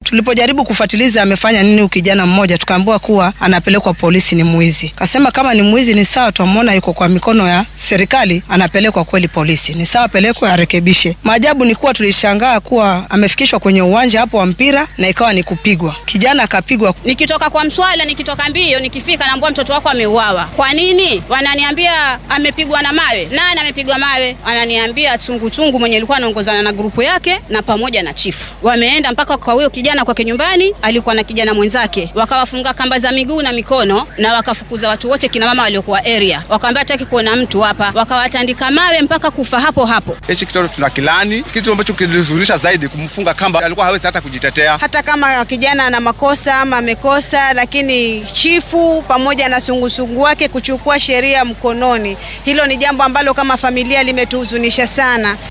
Tulipojaribu kufuatiliza amefanya nini ukijana mmoja, tukaambiwa kuwa anapelekwa polisi, ni mwizi. Kasema kama ni mwizi ni sawa, twamwona yuko kwa mikono ya serikali, anapelekwa kweli polisi, ni sawa, pelekwe arekebishe. Maajabu ni kuwa tulishangaa kuwa amefikishwa kwenye uwanja hapo wa mpira na ikawa ni kupigwa, kijana akapigwa. Nikitoka kwa mswala, nikitoka mbio, nikifika naambia mtoto wako ameuawa. Kwa nini? Wananiambia amepigwa na mawe. Nani amepigwa mawe? Wananiambia chunguchungu mwenye alikuwa anaongozana na grupu yake na pamoja na chifu. Wameenda mpaka kwa huyo kijana kwake nyumbani, alikuwa na kijana mwenzake, wakawafunga kamba za miguu na mikono na wakafukuza watu wote, kina mama waliokuwa area, wakaambia hataki kuona mtu hapa, wakawatandika mawe mpaka kufa hapo hapo. Hichi kitoto tuna kilani, kitu ambacho kilihuzunisha zaidi kumfunga kamba, alikuwa hawezi hata kujitetea. Hata kama kijana ana makosa ama amekosa, lakini chifu pamoja na sungusungu wake kuchukua sheria mkononi, hilo ni jambo ambalo kama familia limetuhuzunisha sana.